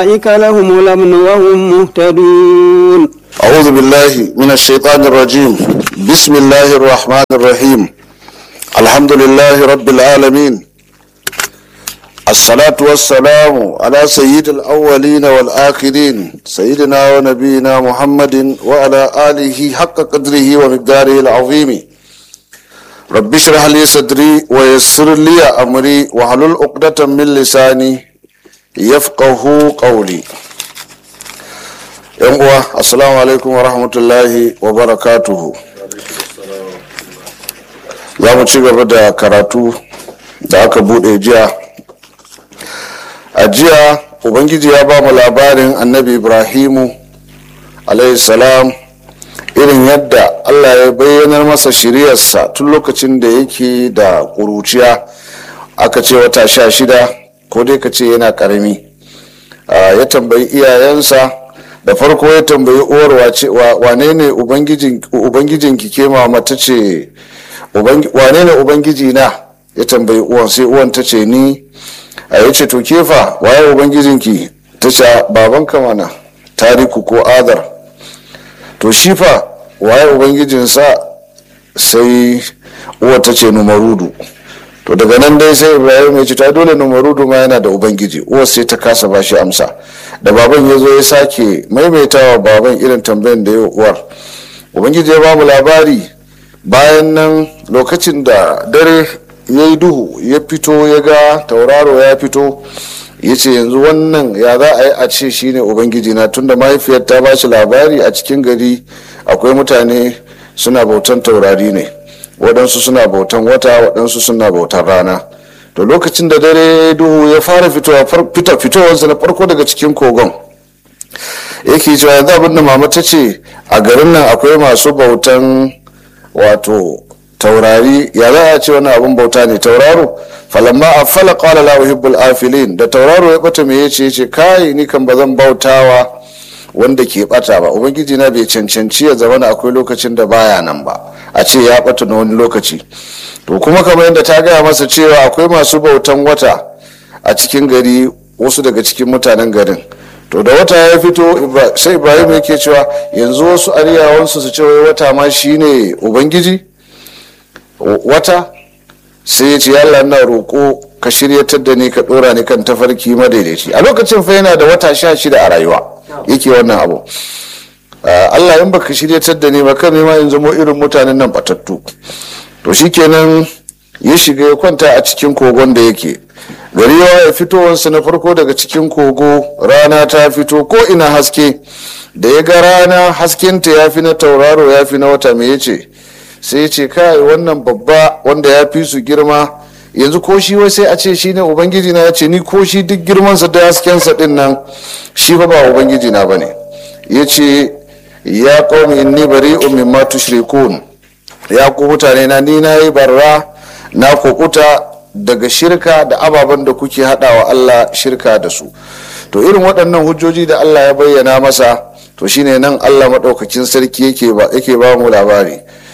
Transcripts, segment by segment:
أولئك لهم الأمن وهم مهتدون أعوذ بالله من الشيطان الرجيم بسم الله الرحمن الرحيم الحمد لله رب العالمين الصلاة والسلام على سيد الأولين والآخرين سيدنا ونبينا محمد وعلى آله حق قدره ومقداره العظيم رب اشرح لي صدري ويسر لي أمري واحلل عقدة من لساني يفقه قولي yan uwa assalamu alaikum wa rahmatullahi wa barakatuhu za mu ci gaba da karatu da aka bude jiya a jiya ubangiji ya ba mu labarin annabi ibrahimu salam irin yadda allah ya bayyanar masa shiriyarsa tun lokacin da yake da ƙuruciya aka ce wata sha shida ko dai ka ce yana ƙarami ya tambayi iyayensa da farko ya tambayi uwar wace wane ne ubangijin ki ke mama ta ce wane ne ubangiji na ya tambayi uwan sai uwan ta ce ni a ya ce to kefa waye ubangijin ki ta ce babanka mana tariku ko adar to shi fa waye ubangijinsa sai uwar ta ce numarudu to daga nan dai sai ibrahim ya ce ta dole numarudu ma yana da ubangiji uwar sai ta kasa ba shi amsa da baban ya zo ya sake maimaitawa baban irin tambayan da ya uwar ubangiji ya ba mu labari bayan nan lokacin da dare ya yi duhu ya fito ya ga tauraro ya fito ya ce yanzu wannan ya za a yi a ce shine ubangiji na tunda mahaifiyar ta ba shi labari a cikin gari akwai mutane suna bautan taurari ne waɗansu suna bautan wata waɗansu suna bautan rana to lokacin da dare duhu ya fara fitowa fita fitowarsa na farko daga cikin kogon yake cewa yanzu abin da mama ta ce a garin nan akwai masu bautan wato taurari ya za a ce wani abin bauta ne tauraro falamma a fala qala la uhibbul afilin da tauraro ya bata me yace yace kai ni kan bazan bautawa wanda ke bata ba ubangiji na bai cancanci ya zama akwai lokacin da baya nan ba a ce ya bata na wani lokaci to kuma kamar yadda ta gaya masa cewa akwai masu bautan wata a cikin gari wasu daga cikin mutanen garin to da wata ya fito sai ibrahim yake cewa yanzu wasu ariyawansu su ce wata ma shine ubangiji wata sai ya ce yalla na roƙo ka shiryatar da ni ka ɗora ni kan tafarki madaidaici a lokacin fa yana da wata sha shida a rayuwa yake wannan abu allah in baka shiryatar da ni ba kan ma in zamo irin mutanen nan batattu to shikenan ya shiga ya kwanta a cikin kogon da yake gari ya fitowarsa na farko daga cikin kogo rana ta fito ko ina haske da ya ga rana haskenta ya fi na tauraro ya fi na wata me yace sai ya ce kai wannan babba wanda ya fi su girma yanzu ko shi wai sai a ce shine ubangiji na ya ce ni ko shi duk girmansa da haskensa din nan shi fa ba ubangiji na bane ya ce ya qaumi inni bari'un mimma tushrikun ya ku mutane na ni na yi barra na kukuta daga shirka da ababen da kuke haɗawa Allah shirka da su to irin waɗannan hujjoji da Allah ya bayyana masa to shine nan Allah maɗaukakin sarki yake ba mu labari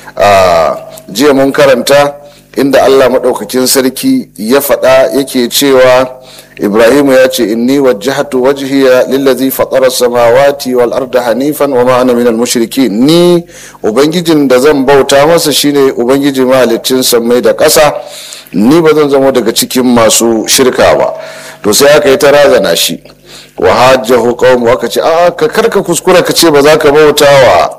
a jiya mun karanta inda Allah maɗaukakin sarki ya faɗa yake cewa ibrahimu ya ce inni wajjahatu wajhiya lillazi fatara samawati wal arda hanifan wa ma ana minal mushrikin ni ubangijin da zan bauta masa shine ubangiji mahalicin sammai da ƙasa ni ba zan zama daga cikin masu shirka ba to sai aka yi ta razana shi wa hajjahu qaumu aka ce a ka karka kuskura ka ce ba za ka bauta wa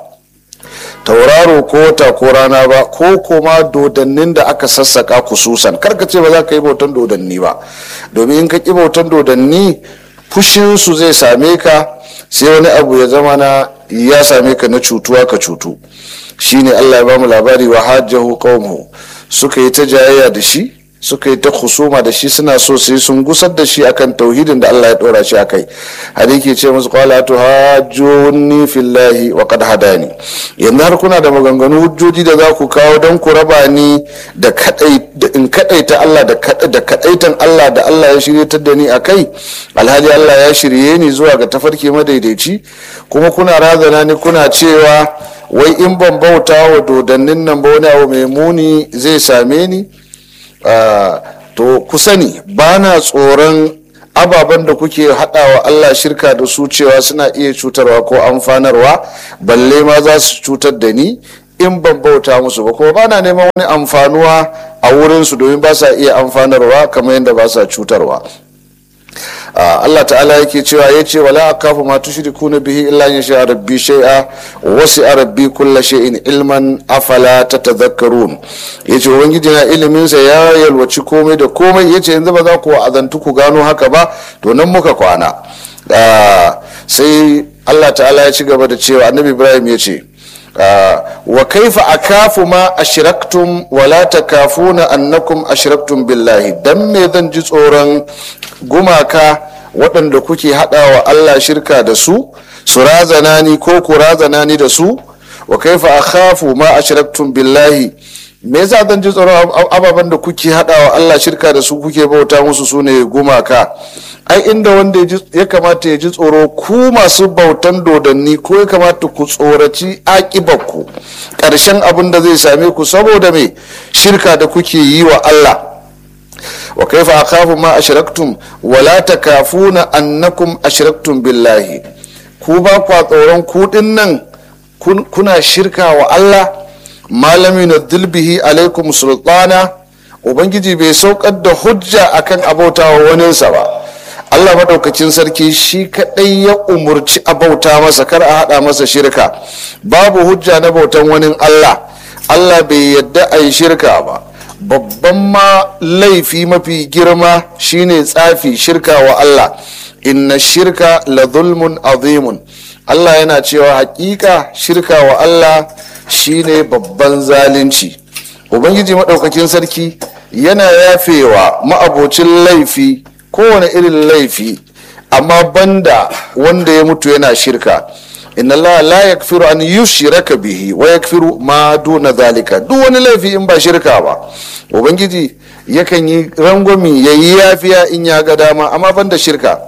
tauraro ko wata ko rana ba ko kuma dodannin da aka sassaka kususan karka ce ba za ka yi bautan dodanni ba domin in ka ki bautan dodanni fushinsu zai same ka sai wani abu ya zama na ya same ka na cutuwa ka cutu shine allah ya bamu labari wa hajjahu qaumu suka yi ta jayayya da shi suka yi ta husuma da shi suna so sai sun gusar da shi akan tauhidin da Allah ya dora shi akai har yake ce musu qala tu hajjuni fillahi wa qad hadani yanzu har kuna da maganganu hujjoji da za ku kawo don ku raba ni da kadai da in kadaita Allah da da kadaitan Allah da Allah ya shiryatar da ni akai alhali Allah ya shirye ni zuwa ga tafarki madaidaici kuma kuna razana ni kuna cewa wai in ban bauta wa dodannin nan ba wani abu mai muni zai same ni Uh, to ku sani ba na tsoron ababen da kuke haɗawa Allah shirka da su cewa suna iya cutarwa ko amfanarwa balle ma za su cutar da ni in ban bauta musu ba kuma bana neman wani amfanuwa a wurinsu domin ba sa iya amfanarwa kamar yadda ba sa cutarwa Allah ta'ala yake cewa ya ce wala akafu ma tushrikuna bihi illa in sha rabbi shay'a wasi rabbi kulla shay'in ilman afala tatadhakkarun yace ubangiji na ilimin sa ya yalwaci komai da komai yace yanzu ba za ku azantu ku gano haka ba to nan muka kwana sai Allah ta'ala ya ci gaba da cewa annabi Ibrahim ya ce wa kaifa akafu ma ashraktum wala takafuna annakum ashraktum billahi dan me zan ji tsoron gumaka waɗanda kuke haɗawa Allah shirka da su su razana ni ko ku razana ni da su wa kaifa akhafu ma ashraktum billahi me yasa zan ji tsoron ababen da kuke haɗawa Allah shirka da su kuke bauta musu sune gumaka ai inda wanda ya kamata ya ji tsoro ku masu bautan dodanni ko ya kamata ku tsoraci ku ƙarshen abin da zai same ku saboda me shirka da kuke yi wa Allah wa kaifa akhafu ma ashraktum wala takafuna annakum ashraktum billahi ku ba kwa tsoron ku nan kuna shirka wa Allah malami na dilbihi alaikum sultana ubangiji bai saukar da hujja akan abautawa waninsa ba Allah maɗaukacin sarki shi kaɗai ya umurci a bauta masa kar a haɗa masa shirka babu hujja na bautan wani Allah Allah bai yadda a yi shirka ba babban ma laifi mafi girma shine tsafi shirka wa Allah inna shirka la zulmun azimun Allah yana cewa hakika shirka wa Allah shine babban zalunci ubangiji maɗaukakin sarki yana yafewa ma'abocin laifi kowane irin laifi amma banda wanda ya mutu yana shirka inna Allah la yakfiru an yushraka bihi wa yakfiru ma duna zalika duk wani laifi in ba shirka ba ubangiji yakan yi rangwami ya yi yafiya in ya ga dama amma banda shirka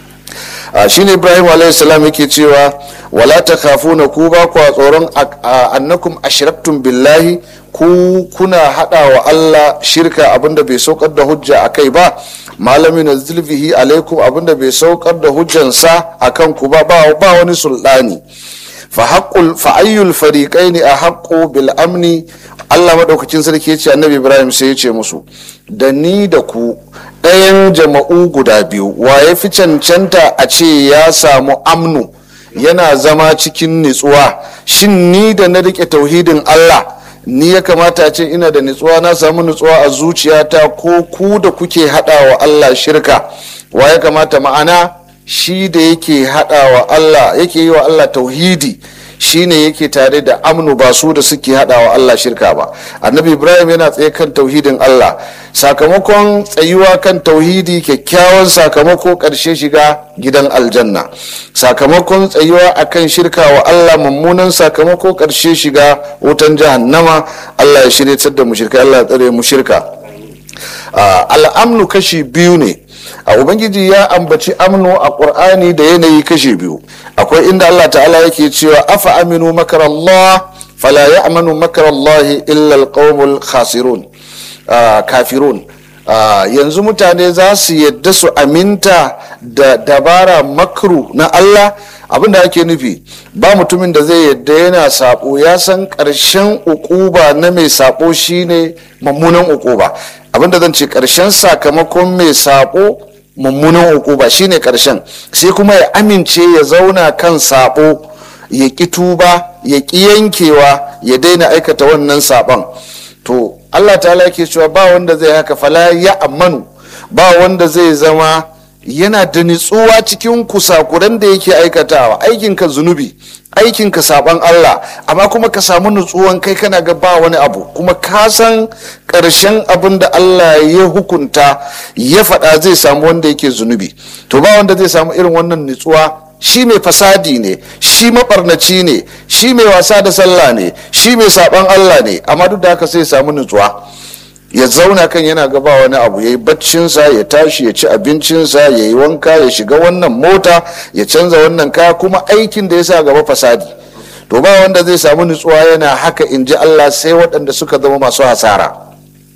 shine ibrahim alayhi salam yake cewa wala takhafuna ku ba ku tsoron annakum ashraktum billahi ku kuna hada wa Allah shirka abinda bai saukar da hujja akai ba malami na zulfihi alaikum abinda bai saukar da hujjansa akan ku ba ba wani sultani fa haqqul fa ayyul fariqaini ahqqu bil amni Allah madaukakin sarki ya ce annabi Ibrahim sai ya ce musu da ni da ku ɗayan jama'u guda biyu wa ya fi cancanta a ce ya samu amnu yana zama cikin nitsuwa shin ni da na rike tauhidin Allah ni ya kamata ce ina da nitsuwa na samu nitsuwa a zuciyata ko ku da kuke haɗa wa Allah shirka wa ya kamata ma'ana shi da yake haɗa wa Allah yake yi wa Allah tauhidi shine yake tare da amnu ba su da suke hada wa Allah shirka ba annabi ibrahim yana tsaye kan tauhidin Allah sakamakon tsayuwa kan tauhidi kyakkyawan sakamako karshe shiga gidan aljanna sakamakon tsayuwa akan shirka wa Allah mummunan sakamako karshe shiga wutan jahannama Allah ya shirya da mu shirka Allah ya tsare mu shirka al'amnu kashi biyu ne a ubangiji ya ambaci amnu a ƙur'ani da yanayi kashe biyu akwai inda allah ta'ala yake cewa afa aminu makarallah fala ya amanu makarallahi illa alqawmul khasirun kafirun yanzu mutane za su yadda su aminta da dabara makru na allah abinda ake nufi ba mutumin da zai yadda yana sabo ya san ƙarshen ukuba na mai sabo shine mummunan ukuba abinda zan ce ƙarshen sakamakon mai sabo mummunan ukuba shine ƙarshen sai kuma ya amince ya zauna kan sabo ya ƙi tuba ya ƙi yankewa ya daina aikata wannan sabon to allah ta ke cewa ba wanda zai haka fala ya amanu ba wanda zai zama yana da nitsuwa cikin kusakuran da yake aikatawa aikinka zunubi aikinka saban Allah amma kuma ka samu nutsuwan kai kana ga ba wani abu kuma ka san ƙarshen abin da Allah ya hukunta ya faɗa zai samu wanda yake zunubi to ba wanda zai samu irin wannan nutsuwa shi mai fasadi ne shi maɓarnaci ne shi mai wasa da sallah ne shi mai saban Allah ne amma duk da haka sai samu nutsuwa ya zauna kan yana gaba wani abu ya yi baccinsa ya tashi ya ci abincinsa ya yi wanka ya shiga wannan mota ya canza wannan kaya kuma aikin da ya sa gaba fasadi to ba wanda zai samu nutsuwa yana haka in ji allah sai waɗanda suka zama masu hasara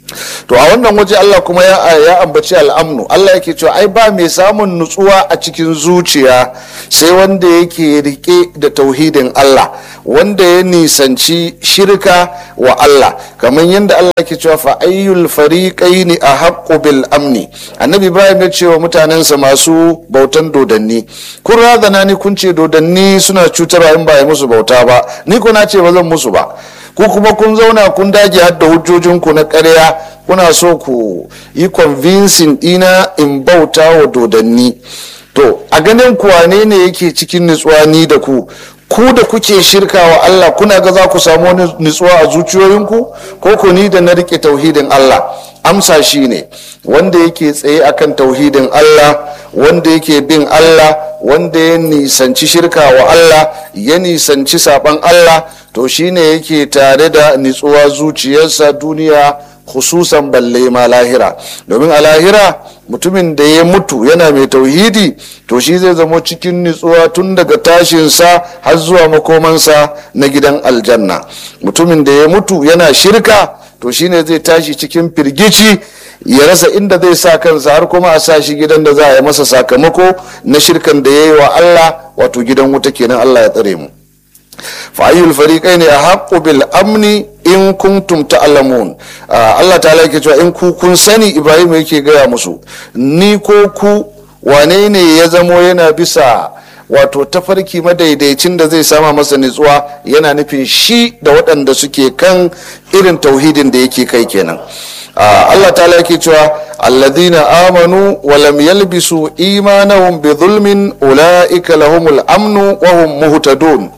to a wannan waje Allah kuma ya, ya ambaci al'amnu Allah yake cewa ai ba mai samun nutsuwa a cikin zuciya sai wanda yake rike da tauhidin Allah wanda ya nisanci shirka wa Allah kamar yadda Allah yake cewa fa ayyul fariqaini ahaqqu bil amni annabi Ibrahim ya ce wa mutanensa masu bautan dodanni kun razana ni kun ce dodanni suna cutarwa in ba yi musu bauta ba ni ko na ce ba zan musu ba ku kuma kun zauna kun dage hadda hujjojinku na ƙarya kuna so ku yi convincing ɗina in bauta wa dodanni to a ganin kuwane ne yake cikin nutsuwa ni da ku ku da kuke shirka wa Allah kuna ga za ku samu wani nutsuwa a zuciyoyinku ko ku ni da na rike tauhidin Allah amsa shi ne wanda yake tsaye akan tauhidin Allah wanda yake bin Allah wanda ya nisanci shirka wa Allah ya nisanci saban Allah to shine yake tare da nitsuwa zuciyarsa duniya khususan balle ma lahira domin a lahira mutumin da ya mutu yana mai tauhidi to shi zai zama cikin nitsuwa tun daga tashinsa har zuwa makomansa na gidan aljanna mutumin da ya mutu yana shirka to shine zai tashi cikin firgici ya rasa inda zai sa kansa har kuma a sa shi gidan da za a yi masa sakamako na shirkan da ya yi wa Allah wato gidan wuta kenan Allah ya tsare mu fa'ayyul fariqai ne a haƙƙo bil amni in kuntum ta'lamun Allah ta yake cewa in ku kun sani Ibrahim yake gaya musu ni ko ku wane ne ya zamo yana bisa wato tafarki madaidaicin da zai sama masa nutsuwa yana nufin shi da waɗanda suke kan irin tauhidin da yake kai kenan Allah ta yake cewa alladhina amanu wa lam yalbisu imanahum bi zulmin ulaika lahumul amnu wa hum muhtadun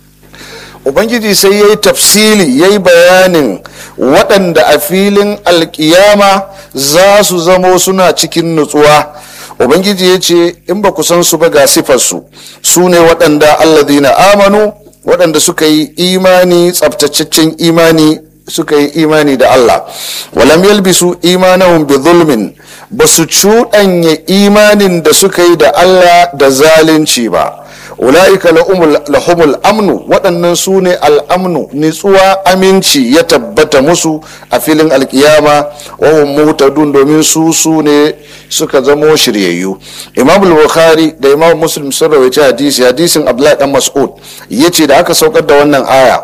ubangiji sai ya yi tafsili ya yi bayanin waɗanda a filin alkiyama za su zamo suna cikin nutsuwa ubangiji ya ce in ba ku san su ba ga sifarsu su ne waɗanda alladina amanu waɗanda suka yi imani tsabtataccen imani suka yi imani da allah walam yalbisu imanahum bi zulmin ba su cuɗanya imanin da suka yi da allah da zalunci ba ula'ika lahumul amnu waɗannan su ne al'amnu nitsuwa aminci ya tabbata musu a filin alkiyama wahun mutadun domin su su ne suka zamo shiryayyu imam bukhari da imam muslim sun rawaita hadisi hadisin abdullahi dan mas'ud yace da aka saukar da wannan aya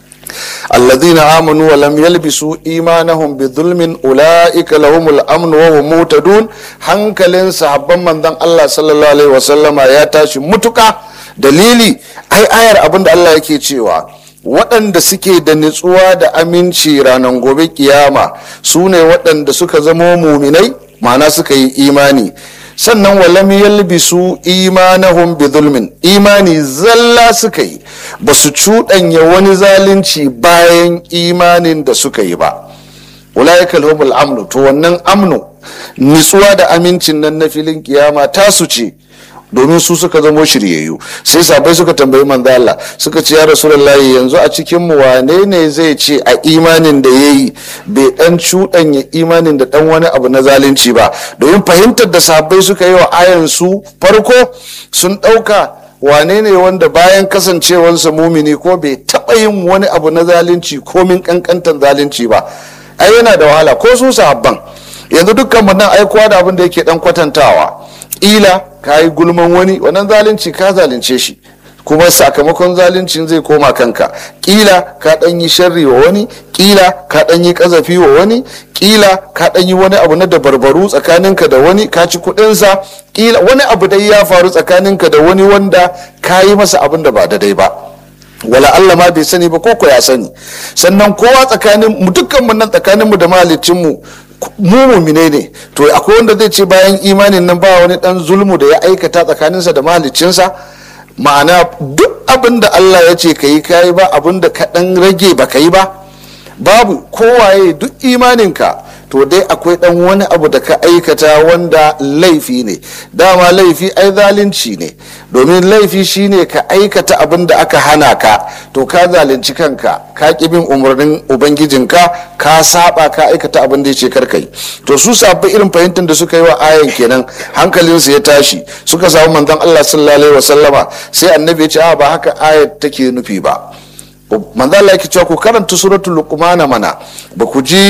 الذين آمنوا ولم يلبسوا إيمانهم بظلم أولئك لهم الأمن وهم مهتدون hankalin sahabban manzon Allah sallallahu alaihi wasallama ya tashi mutuka dalili ai ayar abin da Allah yake cewa waɗanda suke da nutsuwa da aminci ranar gobe kiyama su ne waɗanda suka zama muminai ma'ana suka yi imani sannan walam yalbisu imanahum bi zulmin imani zalla suka yi ba su cuɗanya wani zalunci bayan imanin da suka yi ba ulaikal humul amnu to wannan amnu nitsuwa da amincin nan na filin kiyama tasu ce domin su suka zamo shiryayyu sai sabai suka tambayi manzo Allah suka ce ya rasulullahi yanzu a cikin mu wane ne zai ce a imanin da yayi bai dan cuɗanya imanin da dan wani abu na zalunci ba domin fahimtar da sabai suka yi wa ayan su farko sun ɗauka wane ne wanda bayan kasancewarsa mumini ko bai taɓa yin wani abu na zalunci komin kankantan zalunci ba ai yana da wahala ko su sahabban yanzu dukkan mu nan aikowa da abin da yake dan kwatantawa ila ka yi gulman wani wannan zalunci ka zalunce shi kuma sakamakon zaluncin zai koma kanka kila ka dan yi sharri wa wani kila ka dan yi kazafi wa wani kila ka dan yi wani abu na dabarbaru tsakaninka da wani ka ci kudinsa kila wani abu dai ya faru tsakaninka da wani wanda ka yi masa abin da ba daidai ba wala Allah ma bai sani ba koko ya sani sannan kowa tsakanin mu dukkan mu nan tsakanin mu da mahalicin mu mu mumine ne to akwai wanda zai ce bayan imanin nan ba wani dan zulmu da ya aikata tsakaninsa da mahaliccinsa ma'ana duk abin da Allah ya ce ka yi kayi ba abin da ka dan rage ba ka yi ba babu kowaye duk imaninka to dai akwai dan wani abu da ka aikata wanda laifi ne dama laifi ai zalunci ne domin laifi shine ka aikata abin da aka hana ka to ka zalunci kanka ka ki bin umarnin ubangijinka ka saba ka aikata abin da ya ce karkai to su sabbi irin fahimtar da suka yi wa ayan kenan hankalinsu ya tashi suka samu manzon Allah sallallahu alaihi wasallama sai annabi ya ce a ba haka ayat take nufi ba manzon Allah yake cewa ku karanta suratul luqman mana ba ku ji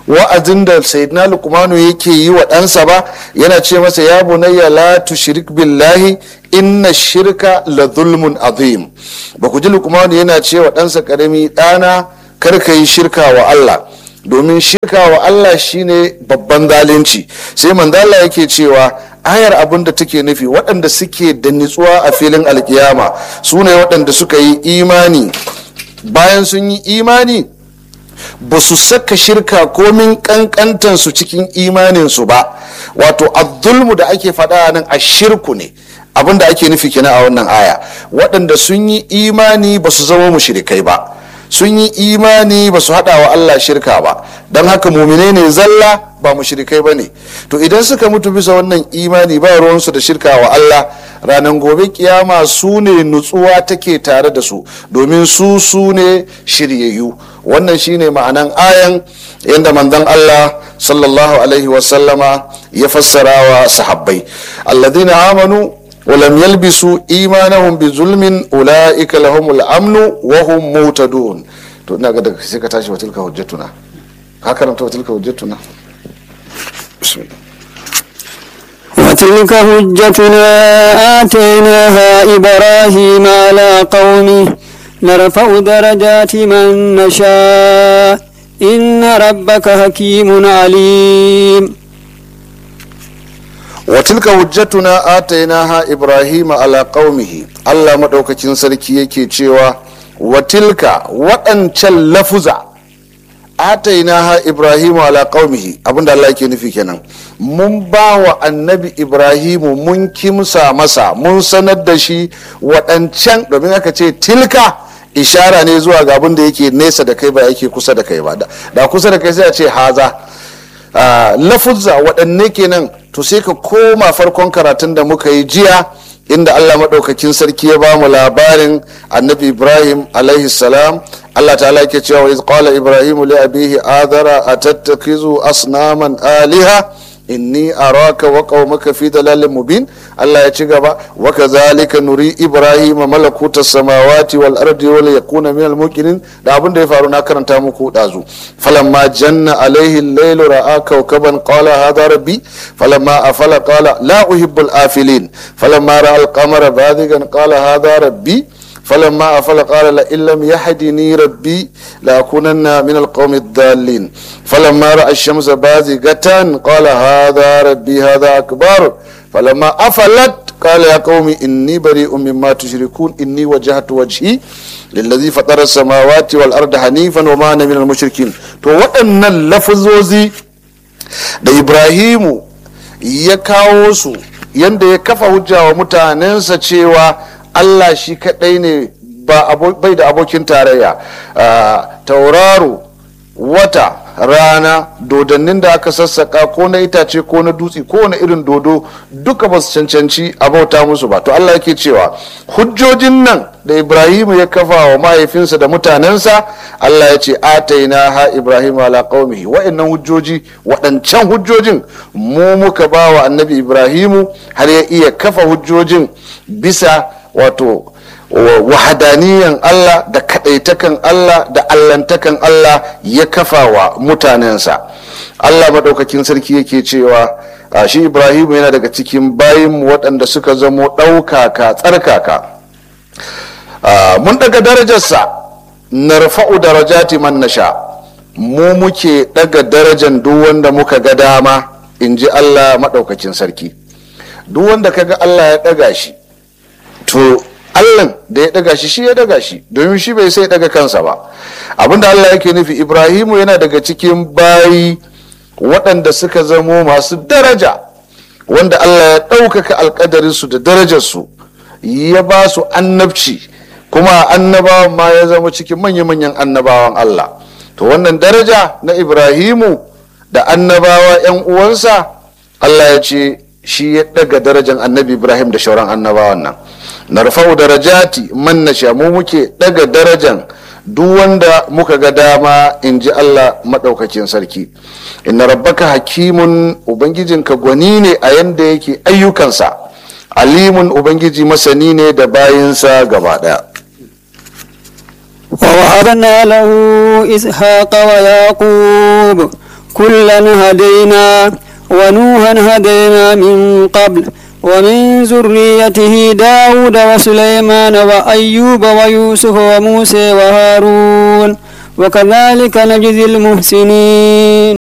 wa'azin da sayyidina lukmanu yake yi wa ɗansa ba yana ce masa ya bunayya la tushrik billahi inna shirka la zulmun azim ba ku ji lukmanu yana ce wa ɗansa ƙarami ɗana kar ka yi shirka wa Allah domin shirka wa Allah shine babban zalunci sai manzala yake cewa ayar abin da take nufi waɗanda suke da nitsuwa a filin alkiyama su ne waɗanda suka yi imani bayan sun yi imani ba su saka shirka komin kankantansu cikin imaninsu ba wato abdulmu da ake faɗa nan a shirku ne abin da ake nufi kenan a wannan aya waɗanda sun yi imani ba su zama mushrikai ba sun yi imani ba su haɗa wa Allah shirka ba don haka mumine ne zalla ba mushrikai ba ne to idan suka mutu bisa wannan imani ba ruwansu da shirka wa Allah ranar gobe kiyama su ne nutsuwa take tare da su domin su su ne shiryayyu wannan shine ma'anan ayan yadda manzon Allah sallallahu alaihi wasallama ya fassara wa sahabbai alladhina amanu ولم يلبسوا إيمانهم بظلم أولئك لهم الأمن وهم مهتدون to ina ga daga sai ka tashi wa tilka hujjatuna ka karanta wa tilka hujjatuna bismillah وتلك حجتنا آتيناها إبراهيم على قومه نرفع درجات من نشاء إن ربك حكيم عليم وتلك حجتنا آتيناها إبراهيم على قومه الله مدوكacin sarki yake cewa watilka waɗancan lafuza atainaha ibrahimu ala qaumihi abinda Allah yake nufi kenan mun ba wa annabi ibrahimu mun kimsa masa mun sanar da shi waɗancan domin aka ce tilka ishara ne zuwa ga abin da yake nesa da kai ba yake kusa da kai ba da kusa da kai sai a ce haza lafuzza waɗanne kenan to sai ka koma farkon karatun da muka yi jiya inda allah maɗaukakin sarki ya ba mu labarin annabi ibrahim alaihi salam allah ta'ala yake cewa wa qala ibrahim li abihi adara atattakizu asnaman aliha inni araka wa qaumaka fi dalalin mubin Allah ya ci gaba wa kadhalika nuri ibrahim malakuta samawati wal ardi wal yakuna min al muqinin da abin da ya faru na karanta muku dazu falamma janna alaihi al-layl ra'a kawkaban qala hadha rabbi falamma afala qala la uhibbu al-afilin falamma ra'a al-qamara badigan qala hadha rabbi فلما أفل قال لئن لم يهدني ربي لأكونن من القوم الضالين فلما رأى الشمس بازغة قال هذا ربي هذا أكبر فلما أفلت قال يا قوم إني بريء مما تشركون إني وجهت وجهي للذي فطر السماوات والأرض حنيفا وما أنا من المشركين تو وأن اللفظوزي da Ibrahimu ya kawo su yanda ya kafa hujja wa mutanensa cewa Allah shi kaɗai ne bai da abokin tarayya tauraro wata rana dodannin da aka sassaka ko na itace ko na dutse ko wani irin dodo duka ba su cancanci a bauta musu ba to Allah yake cewa hujjojin nan da Ibrahim ya kafa wa mahaifinsa da mutanensa Allah ya ce ataina ha Ibrahim ala qaumihi wa'annan hujjoji waɗancan hujjojin mu muka ba wa annabi Ibrahimu har ya iya kafa hujjojin bisa wato wahadaniyan Allah da kadaitakan Allah da allantakan Allah ya kafa wa mutanensa Allah maɗaukakin sarki yake cewa shi Ibrahim yana daga cikin bayin waɗanda suka zamo ɗaukaka tsarkaka mun daga darajarsa narfa'u darajati man nasha mu muke daga darajan duk wanda muka ga dama in ji Allah maɗaukakin sarki duk wanda kaga Allah ya ɗaga shi to allah da ya daga shi shi ya daga shi domin shi bai sai daga kansa ba abinda allah yake nufi ibrahimu yana daga cikin bayi waɗanda suka zamo masu daraja wanda allah ya ɗaukaka alkadarinsu da darajarsu ya ba su annabci kuma annabawan ma ya zama cikin manya-manyan annabawan allah to wannan daraja na ibrahimu da annabawa 'yan uwansa allah ya ce shi ya daga darajan annabi ibrahim da shauran annabawan nan narfa'u darajati man nasha mu muke daga darajan duk wanda muka ga dama in ji Allah maɗaukakin sarki inna rabbaka hakimun ubangijinka gwani ne a yanda yake ayyukansa alimun ubangiji masani ne da bayinsa gaba ɗaya ووهبنا له إسحاق ويعقوب كلا هدينا ونوحا هدينا من قبل ومن ذريته داود وسليمان وأيوب ويوسف وموسى وهارون وكذلك نجزي المحسنين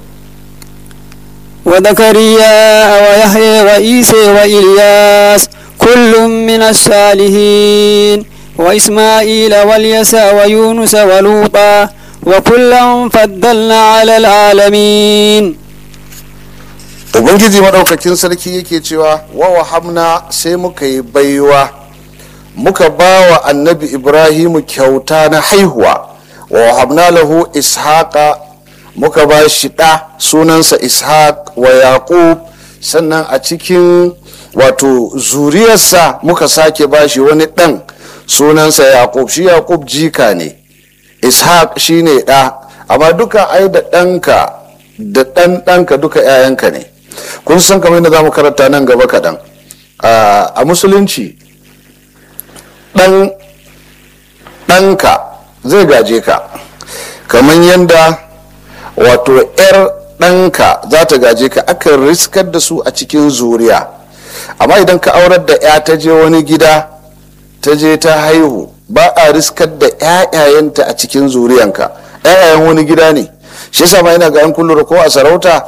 وزكريا ويحيى وعيسى وإلياس كل من الصالحين وإسماعيل واليسع ويونس ولوطا وكلا فضلنا على العالمين ubangiji maɗaukakin sarki yake cewa wa wahamna sai muka yi baiwa muka ba wa annabi ibrahimu kyauta na haihuwa wa wahamna lahu ishaqa muka ba shi ɗa sunansa ishaq wa yaqub sannan a cikin wato zuriyarsa muka sake ba shi wani ɗan sunansa yaqub shi yaqub jika ne ishaq shine ɗa amma duka ai da ɗanka da ɗan ɗanka duka 'ya'yanka ne kun san kamar yadda za mu karanta nan gaba kaɗan a musulunci ɗan ɗanka zai gaje ka kamar yadda wato 'yar ɗanka za ta gaje ka akan riskar da su a cikin zuriya amma idan ka aurar da 'ya ta je wani gida ta je ta haihu ba a riskar da 'ya'yayanta a cikin zuriyanka 'ya'yayen wani gida ne shi yasa ma yana ga 'yan kullum ko a sarauta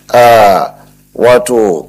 wato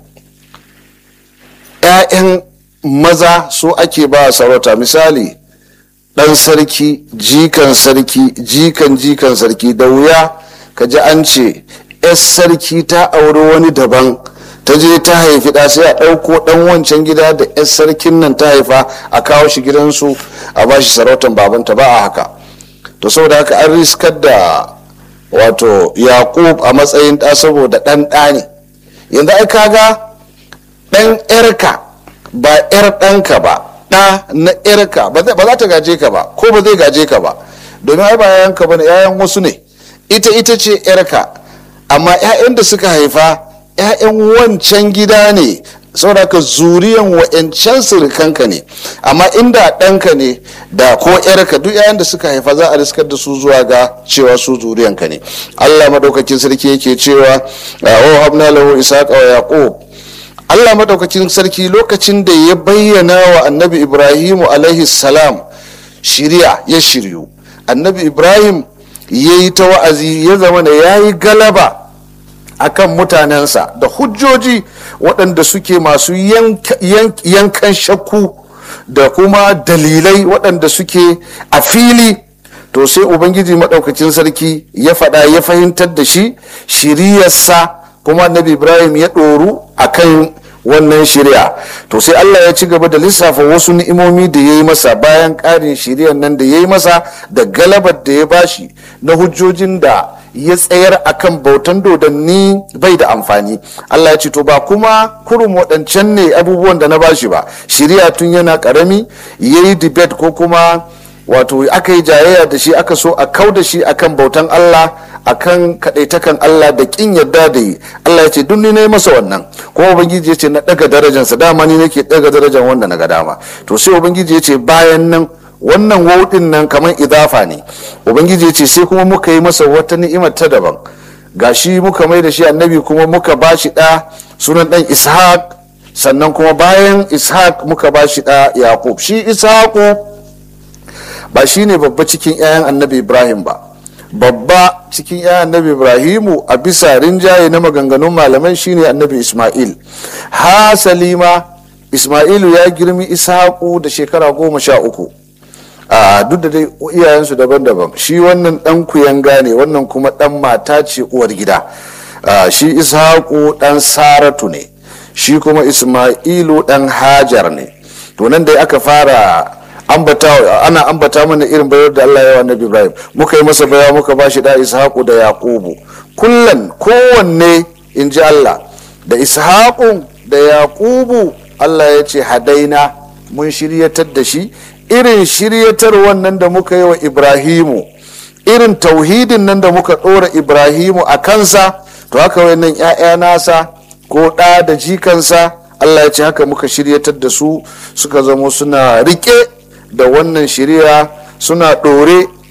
'ya'yan maza su ake ba sarauta misali ɗan sarki jikan sarki jikan jikan sarki da wuya ka ji an ce 'yar sarki ta auri wani daban ta je ta haifi ɗa sai a ɗauko ɗan wancan gida da 'yar sarkin nan ta haifa a kawo shi gidansu a bashi sarautan babanta ba a haka to saboda haka an riskar da wato yaƙub a matsayin ɗa saboda ɗan ɗa ne yanzu ai kaga ɗan ƴarka ba ƴar ɗanka ba ɗa na ƴarka ba za ta gaje ka ba ko ba zai gaje ka ba domin ai ba yayanka ba ne yayan wasu ne ita ita ce ƴarka amma 'ya'yan da suka haifa 'ya'yan wancan gida ne saboda ka zuriyan wa'yancan surukanka ne amma inda ɗanka ne da ko yarka duk 'ya'yan da suka haifa za a riskar da su zuwa ga cewa su zuriyanka ne allah madaukakin sarki yake cewa wa habna lahu isaqa wa yaqub allah madaukakin sarki lokacin da ya bayyana wa annabi ibrahimu alaihi salam shiriya ya shiryu annabi ibrahim ya yi ta wa'azi ya zama da ya yi galaba akan mutanensa da hujjoji waɗanda suke masu yankan shakku da kuma dalilai waɗanda suke a fili to sai ubangiji maɗaukacin sarki ya faɗa ya fahimtar da shi shiriyarsa kuma annabi ibrahim ya ɗoru akan wannan shirya to sai allah ya ci gaba da lissafa wasu ni'imomi da ya yi masa bayan ƙarin shiriyar nan da ya yi masa da galabar da ya bashi na hujjojin da ya tsayar akan bautan dodanni bai da amfani Allah ya ce to ba kuma kurum waɗancan ne abubuwan da na bashi ba shirya tun yana ƙarami ya yi debate ko kuma wato aka yi jayayya da shi aka so a kau da shi akan bautan Allah akan kaɗaitakan Allah da ƙin yadda da yi Allah ya ce duk ni na yi masa wannan kuma ubangiji ya ce na ɗaga darajansa dama ni nake ɗaga darajan wanda na ga dama to sai ubangiji ya ce bayan nan wannan wauɗin nan kamar idafa ne ubangiji ya ce sai kuma muka yi masa wata ni'imar ta daban gashi muka mai da shi annabi kuma muka ba shi ɗa sunan ɗan ishaq sannan kuma bayan ishaq muka ba shi ɗa yaqub shi ishaqu ba shi ne babba cikin 'ya'yan annabi ibrahim ba babba cikin 'ya'yan annabi ibrahimu a bisa rinjaye na maganganun malaman shine annabi isma'il hasali ma isma'ilu ya girmi ishaqu da shekara goma sha uku a duk da dai iyayensu daban-daban shi wannan dan kuyanga ne wannan kuma dan mata ce uwar gida shi ishaqu dan saratu ne shi kuma isma'ilu dan hajar ne to nan dai aka fara ambata ana ambata mana irin bayar da Allah ya wa Nabi Ibrahim muka yi masa baya muka bashi da ishaqu da yaqubu kullan kowanne in ji Allah da ishaqu da yaqubu Allah ya ce hadaina mun shiryatar da shi irin shiryatar wannan da muka yi wa ibrahimu irin tauhidin nan da muka ɗora ibrahimu a kansa to haka wannan 'ya'ya nasa ko ɗa da jikansa allah ya ce haka muka shiryatar da su suka zamo suna rike da wannan shirya suna ɗore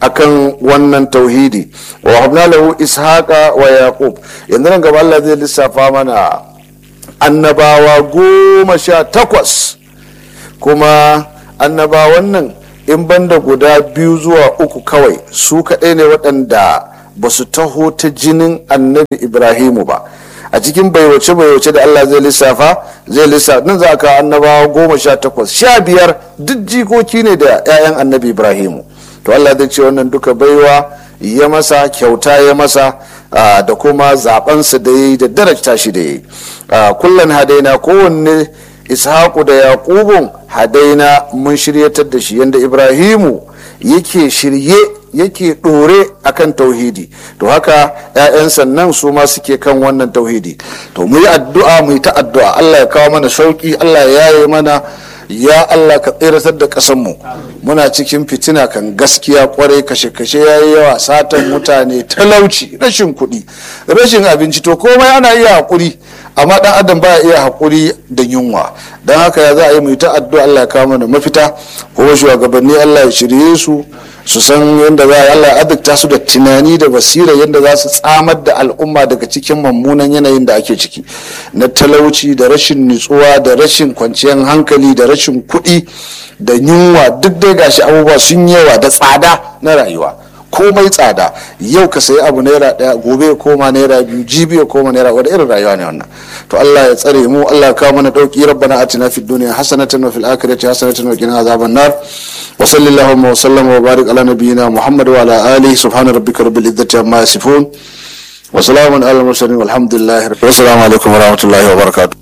akan wannan tauhidi wa habna lahu ishaqa wa yaqub yanzu nan gaba Allah zai lissafa mana annabawa goma sha takwas kuma annabawan nan in banda guda biyu zuwa uku kawai su kaɗai ne waɗanda ba su taho ta jinin annabi ibrahimu ba a cikin baiwace baiwace da allah zai lissafa zai lissafa nan za ka annabawa goma sha takwas sha biyar duk jikoki ne da 'ya'yan annabi ibrahimu to allah zai ce wannan duka baiwa ya masa kyauta ya masa da kuma zabensa da ya yi da darajta shi da ya yi kullum hadaina kowanne ishaku da yaƙubun hadaina mun shiryatar da shi yadda ibrahimu yake shirye yake ɗore akan tauhidi to haka 'ya'yan sannan su ma suke kan wannan tauhidi to mu yi addu'a mu yi ta addu'a allah ya kawo mana sauki allah ya yaye mana ya allah ka tseratar da ƙasanmu muna cikin fitina kan gaskiya kwarai kashe-kashe ya yi yawa satan mutane talauci rashin kuɗi rashin abinci to komai ana iya haƙuri amma dan adam baya iya haƙuri da yunwa don haka ya za a yi mai ta addu'a Allah ya kawo mana mafita ko shugabanni Allah ya shirye su su san yadda za a Allah ya adukta su da tunani da basira yadda za su tsamar da al'umma daga cikin mummunan yanayin da ake ciki na talauci da rashin nutsuwa da rashin kwanciyar hankali da rashin kuɗi da yunwa duk dai gashi abubuwa sun yawa da tsada na rayuwa komai tsada yau ka sayi abu naira daya gobe ya koma naira biyu jibi ya koma naira wani irin rayuwa ne wannan to Allah ya tsare mu Allah ya kawo mana dauki rabbana atina fid dunya hasanatan wa fil akhirati hasanatan wa qina azaban nar wa sallallahu wa sallam wa barik ala nabiyyina muhammad wa ala alihi subhana rabbika rabbil izzati amma yasifun wa salamun ala mursalin walhamdulillahi wa assalamu alaikum wa rahmatullahi wa barakatuh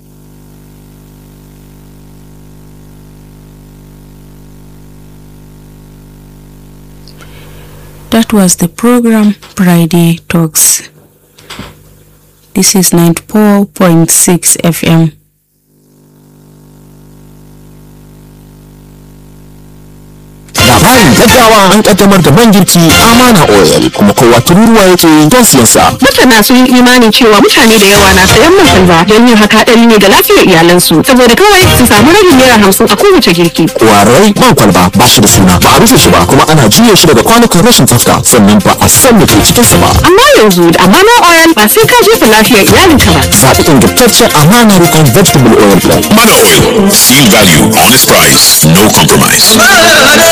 That was the program Friday Talks. This is 94.6 FM. labarin gaggawa an kaddamar da man girki amana oil kuma kowa tururuwa yake don siyan sa masana sun yi imani cewa mutane da yawa na sayan man salva don yin haka hadari ne ga lafiyar iyalansu saboda kawai su samu rabin naira hamsin a kowace girki kwarai man kwalba ba shi da suna ba a rufe shi ba kuma ana juya shi daga kwanukan rashin tsafta sannan ba a san me ke cikin sa ba amma yanzu da amana oil ba sai ka jefa lafiyar iyalinka ba zaɓi ingantaccen amana rikon vegetable oil blend Mana Oil. Seal value, honest price, no compromise.